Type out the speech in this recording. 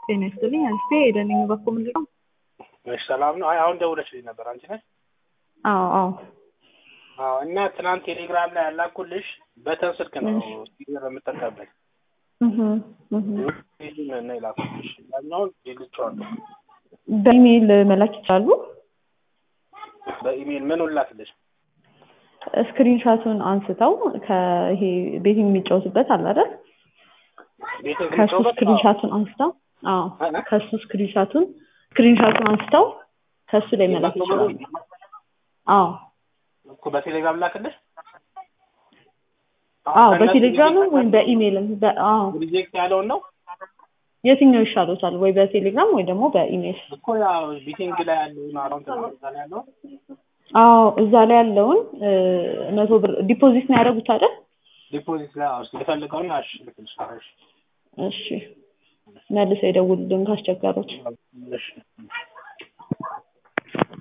ጤና ይስጥልኝ። አንስቴ ኤደን በኩ ምንድን ነው? እሺ ሰላም ነው። አይ አሁን ደውለሽልኝ ነበር አንቺ ነሽ? አዎ አዎ አዎ እና ትናንት ቴሌግራም ላይ ያላኩልሽ በተን ስልክ ነው ሲገር የምጠቀምበት እህ እህ ነው የላኩልሽ። ያኛውን ልጬዋለሁ። በኢሜይል መላክ ይችላሉ። በኢሜይል ምን ላክልሽ? ስክሪንሻቱን አንስተው ከይሄ ቤት የሚጫወቱበት አለ አይደል? ቤት ከሱ ስክሪንሻቱን አንስተው አዎ ከሱ ስክሪንሻቱን ስክሪንሻቱን አንስተው ከሱ ላይ መላክ ይችላሉ። አዎ እኮ በቴሌግራም ላክልሽ? አዎ በቴሌግራምም ወይም በኢሜይልም በ- አዎ ሪጀክት ያለውን ነው የትኛው ይሻሎታል? ወይ በቴሌግራም ወይ ደግሞ በኢሜይል? እኮ ያው ቢቲንግ ላይ ያለውን አካውንት ነው እዛ ላይ ያለው አዎ እዛ ላይ ያለውን እ፣ መቶ ብር ዲፖዚት ነው ያደረጉት አይደል? ዲፖዚት ላይ አውስ የፈለገውን አሽ ልክልሽ። እሺ መልሰው ይደውሉልን ካስቸገሩት። እሺ